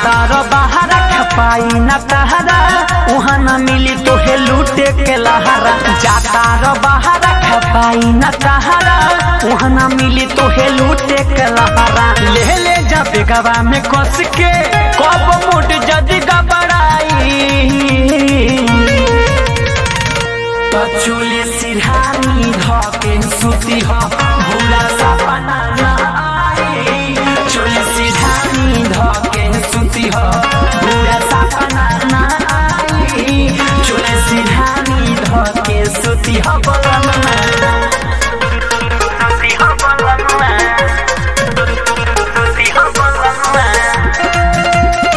रो बाहरा खपाई न तहरा वहाँ न मिली तोहे लूटे के लहरा जाता रो बाहरा खपाई न तहरा वहाँ न मिली तोहे लूटे के लहरा ले ले जा बेगवा में कस के कब मुट जदी गबड़ाई तो चोले सिरहानी धके सुती हो भूला सपना ना आई चोले सिरहानी धके सुती हो भूला सपना ना आई चोले सिरहानी धके सुती हो बलम सुती हो बलम सुती हो बलम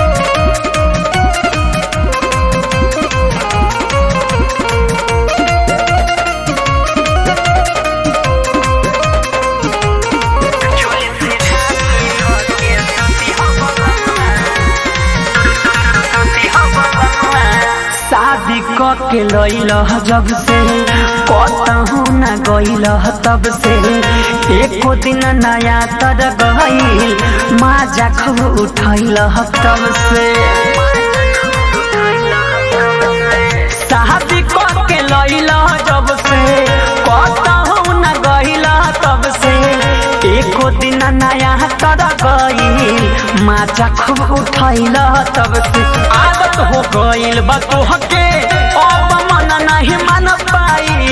शादी क के लैल जब से कतहू न गइल तब से एको दिन नया तर गइल माजा खूब उठैल तब से शादी क के लैल जब से कतहू न गइल तब से एको दिन नया तर गइल माजा खूब उठैल तब से आदत हो गइल बा तोहके अब मन नहीं मन पाई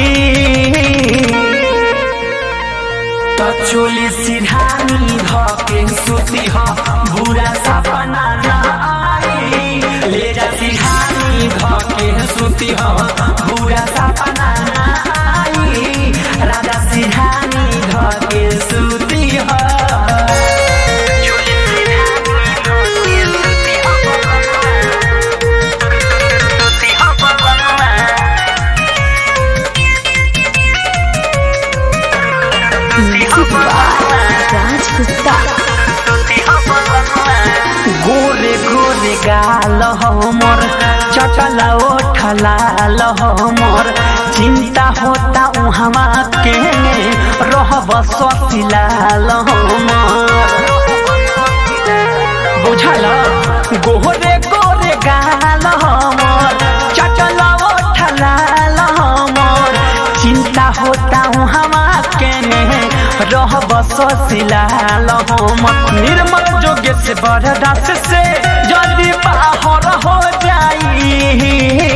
तो चोली सिरहानी धके सुती हो बुरा सपना ना आई ले जा सिरहानी धके सुती हो बुरा सपना ना आई राजा सिरहानी धके सुती हो चोली सिरहानी धके सुती हो सुती हो बलमा गोरे गोरे गाल हमर चटला ओठलाल हमर चिंता होता उहवा के रहब ससिलाल हमर बुझल गोरे गोरे गाल हमर चटला ओठलाल हमर चिंता होता उहवा के रहब ससिलाल हमर निर्मल जोगे से बरदास से जल्दी बाहर हो जाई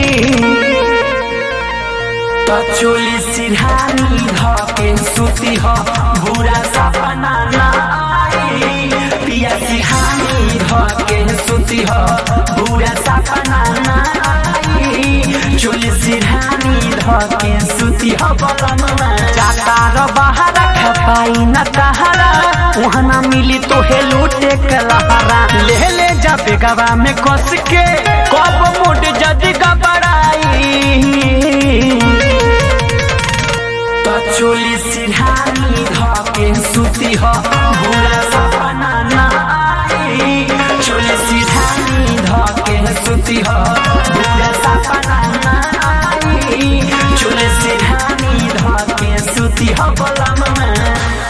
तो चोली सिरहानी धके सुती हो बुरा सपना ना आई पिया सिरहानी धके सुती हो बुरा सपना ना आई चोली सिरहानी धके सुती हो बलम जाता रो बाहर खपाई न तहरा वहाँ न मिली तोहे लूटे के लहरा ले ले जा बेगवा में कस के कब मुड जदी गबड़ाई तो चोली सिरहानी धके सुती हो बुरा सपना ना आई चोली सिरहानी धके सुती हो बुरा सपना ना आई चोली सिरहानी धके सुती हो बलम में